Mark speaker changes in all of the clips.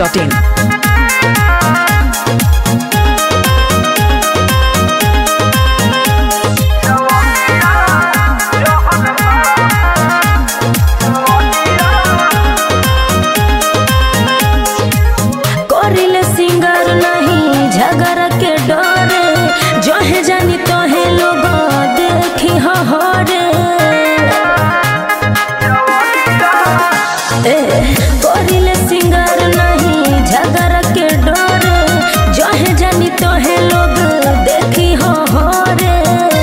Speaker 1: masti.in.
Speaker 2: करिले singer नहीं झगड़ के डरे जो है जानी तो है लोग देखी हरे ए करिले सिंगर नहीं झगड़ के डरे जो है जानी तो है लोग देखी हरे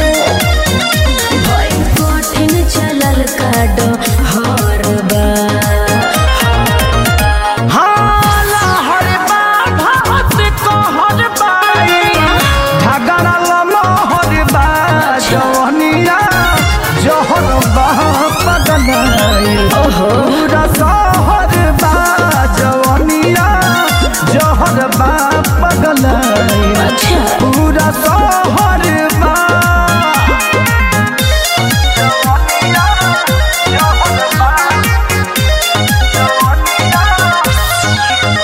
Speaker 2: भई कठिन चलल काडो हर बा
Speaker 3: हाला हरे बा भात कहर बाई झगड़ा ललो हरे बा जवनिया जहर बा पगनाई पूरा सहर बा जवनिया जहर बा पगनाई
Speaker 2: अच्छा
Speaker 3: पूरा सहर बा जवनिया जहर बा जवनिया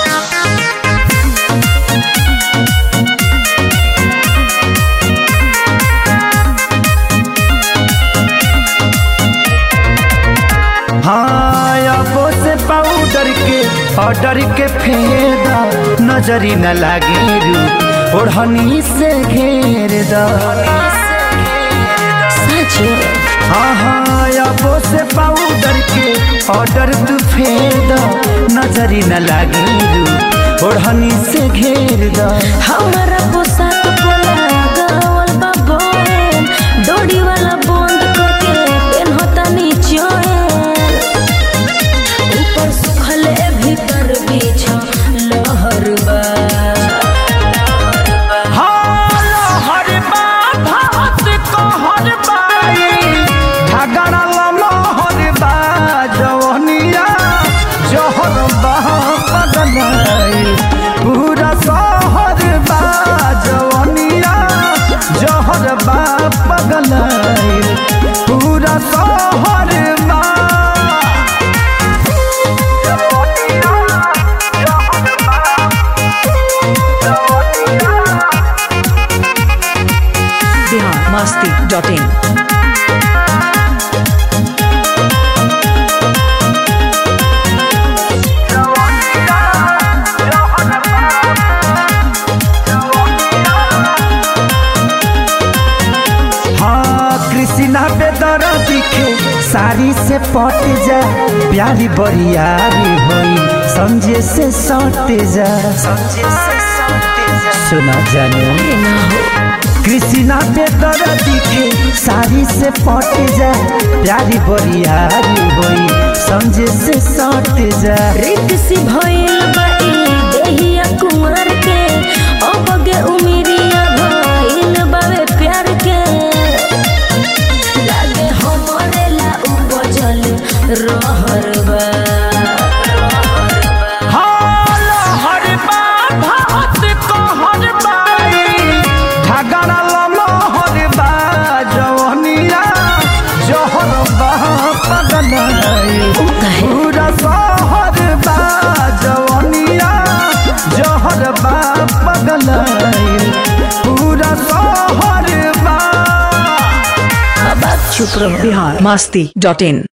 Speaker 3: हाँ अबो से पाउडर के ऑर्डर के फेदा नजरी न लागे रू ओढ़नी से घेर दा
Speaker 2: सच
Speaker 3: हाँ हाँ अबो से पाउडर के ऑर्डर तू फेदा नजरी न लागे रू ओढ़नी से घेर दा
Speaker 2: हमारा पोशाक पोला गावल बा बोन डोरी वाला बंद करके पेनहता नीचे ऊपर सुखले भीतर बीछ लहर बा
Speaker 3: हर बा भात कहर बाई झगड़ा ललो हर बा जवनिया जहर बा पगनाई पूरा सहर बा जवनिया जहर बा पगनाई पूरा सहर बा जवनिया जहर बा जवनिया
Speaker 1: Bihar masti.in.
Speaker 3: हाँ कृष्णा बेदर दिखे साड़ी से पट जा प्यारी बरियारी होई समझे से सटे जा सुना जानो कृष्णा बेदर दिखे साड़ी से पट जा प्यारी बरियारी होई समझे से सटे जा
Speaker 2: रित सी भइल बा ई देहिया कुंवर के अब गे उमिरिया भइल बावे प्यार के लागे हमरे ला उपजल रहर बा
Speaker 3: हाल हर बा भात कहर बाई झगड़ा ललो हर बा जवनिया जहर बा पगनाई पूरा सहर बा जवनिया जहर बा पगनाई पूरा सहर बा
Speaker 2: अब आप चुप रहो
Speaker 1: Bihar masti.in.